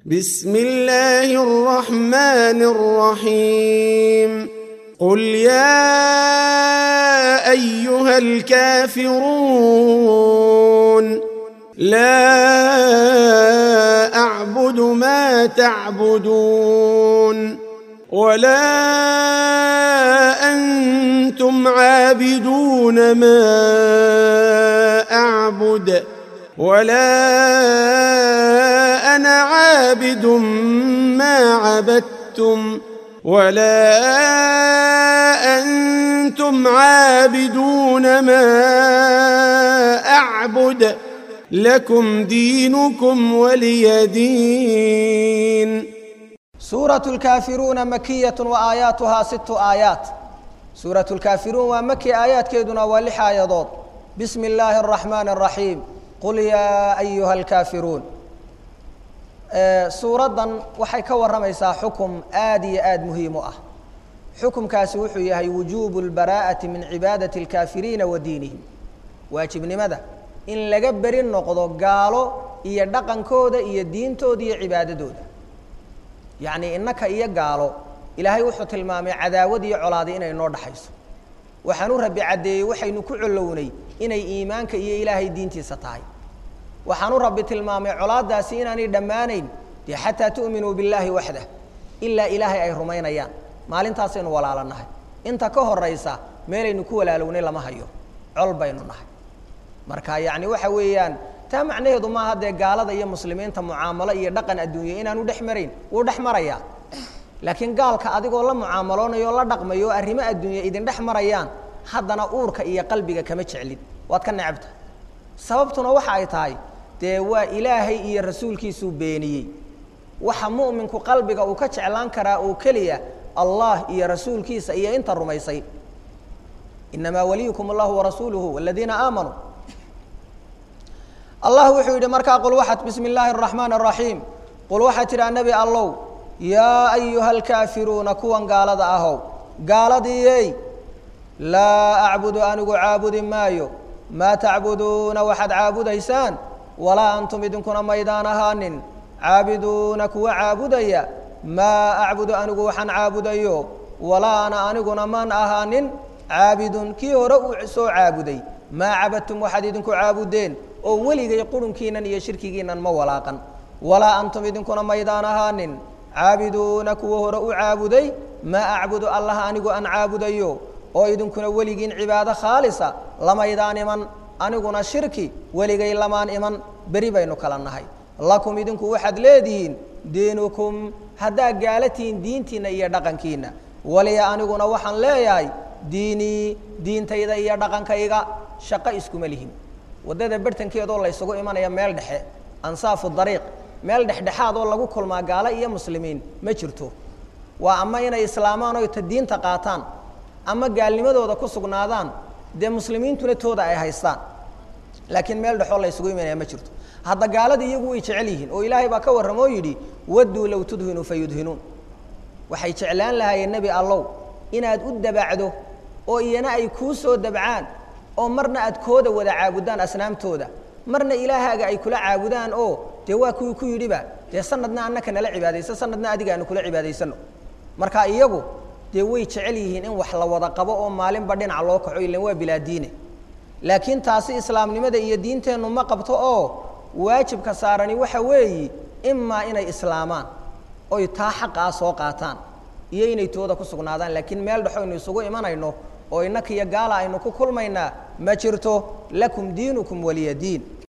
بسم الله الرحمن الرحيم قل يا ايها الكافرون لا اعبد ما تعبدون ولا انتم عابدون ما اعبد ولا انا عابد ما عبدتم ولا انتم عابدون ما اعبد لكم دينكم ولي دين سورة الكافرون مكية وآياتها ست آيات سورة الكافرون ومكي آيات كيدنا ولح آيات بسم الله الرحمن الرحيم قل يا أيها الكافرون suuradan waxay ka warramaysaa xukum aad iyo aad muhiim u ah xukumkaasi wuxuu yahay wujuubu lbaraa'ati min cibaadati alkaafiriina wa diinihim waajibnimada in laga beri noqdo gaalo iyo dhaqankooda iyo diintooda iyo cibaadadooda yacnii innaka iyo gaalo ilaahay wuxuu tilmaamay cadaawad iyo colaadi inay noo dhaxayso waxaan u rabbi caddeeyey waxaynu ku collownay inay iimaanka iyo ilaahay diintiisa tahay waxaan u rabbi tilmaamay colaadaasi inaanay dhammaanayn dee xataa tu'minuu billaahi waxdah ilaa ilaahay ay rumaynayaan maalintaasaynu walaalanahay inta ka horaysa meelaynu ku walaalownay lama hayo col baynu nahay marka yacni waxa weeyaan taa macnaheedu maaha dee gaalada iyo muslimiinta mucaamalo iyo dhaqan adduunya inaanu dhex marayn wuu dhex marayaa laakiin gaalka adigoo la mucaamaloonayo o la dhaqmayo arrimo adduunya idin dhex marayaan haddana uurka iyo qalbiga kama jeclid waad ka necabta sababtuna waxa ay tahay dee waa ilaahay iyo rasuulkiisuu beeniyey waxa mu'minku qalbiga uu ka jeclaan karaa oo keliya allah iyo rasuulkiisa iyo inta rumaysay inamaa waliyukum allahu warasuuluhu waladiina aamanuu allah wuxuu yidhi markaa qul waxaad bismi illaahi araxmaan araxiim qul waxaad tidhaa nebi allow yaa ayuha alkaafiruuna kuwan gaalada ahow gaaladiiyey laa acbudu anigu caabudi maayo maa tacbuduuna waxaad caabudaysaan walaa antum idinkuna maydaan ahaanin caabiduuna kuwa caabudaya maa acbudu anigu waxaan caabudayo walaa ana aniguna maan ahaanin caabidun kii hore uu soo caabuday maa cabadtum waxaad idinku caabudeen oo weligay qurunkiinan iyo shirkigiinan ma walaaqan walaa antum idinkuna maydaan ahaanin caabiduuna kuwa hore u caabuday maa acbudu allah anigu aan caabudayo oo idinkuna weligiin cibaado khaalisa lamaydaan iman aniguna shirki weligay lamaan iman beri baynu kala nahay lakum idinku waxaad leedihiin diinukum haddaad gaalatiin diintiinna iyo dhaqankiinna waliya aniguna waxaan leeyahay diinii diintayda iyo dhaqankayga shaqo iskuma lihin waddada bartankeedoo laysugu imanaya meel dhexe ansaafu dariiq meel dhexdhexaad oo lagu kulmaa gaalo iyo muslimiin ma jirto waa ama inay islaamaan oy ta diinta qaataan ama gaalnimadooda ku sugnaadaan dee muslimiintuna tooda ay haystaan laakiin meel dhexoo la ysugu imanaya ma jirto hadda gaalada iyagu way jecel yihiin oo ilaahay baa ka warramo oo yidhi wadduu low tudhinuu fa yudhinuun waxay jeclaan lahaayeen nebi allow inaad u dabacdo oo iyana ay kuu soo dabcaan oo marna aad kooda wada caabudaan asnaamtooda marna ilaahaaga ay kula caabudaan oo dee waa kuwii ku yidhiba dee sanadna annaka nala cibaadaysa sanadna adiga aanu kula cibaadaysano marka iyagu dee way jecel yihiin in wax la wada qabo oo maalinba dhinaca loo kaco ilan waa bilaadiine laakiin taasi islaamnimada iyo diinteennu ma qabto oo waajibka saarani waxa weeyi imaa inay islaamaan oy taa xaqaa soo qaataan iyo inay tooda ku sugnaadaan laakiin meel dhexo aynu isugu imanayno oo innaka iyo gaala aynu ku kulmaynaa ma jirto lakum diinukum waliya diin